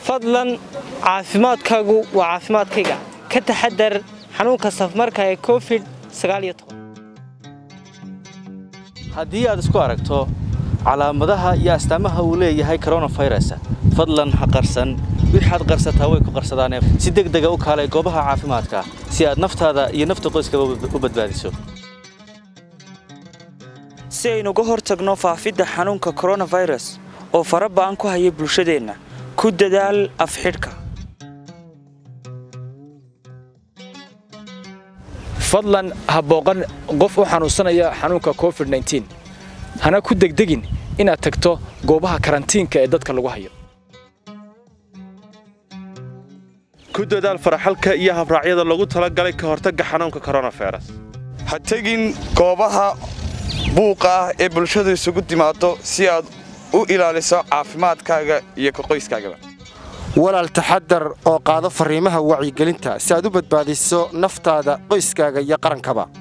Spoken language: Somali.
fadlan caafimaadkaagu waa caafimaadkayga ka taxadar xanuunka safmarka ee covid haddii aad isku aragto calaamadaha iyo astaamaha uu leeyahay koronafirus fadlan ha qarsan wixaad qarsataa way ku qarsadaane si degdega u kaalay goobaha caafimaadka si aad naftaada iyo nafta qoyskaba u badbaadiso si aynuga hor tagno faafidda xanuunka koronafirus oo fara ba'an ku haya bulshadeenna ku dadaal afxidhka fadlan ha booqan qof u xanuunsanaya xanuunka covid hana ku degdegin inaad tagto goobaha karantiinka ee dadka lagu hayo ku dadaal faraxalka iyo habraacyada lagu talagalay ka hortagga xanuunka koronafirus ha tegin goobaha buuqa ah ee bulshadu isugu timaado si aad u ilaaliso caafimaadkaaga iyo ka qoyskaagaba walaal taxadar oo qaado farriimaha wacyigelinta si aad u badbaadiso naftaada qoyskaaga iyo qarankaba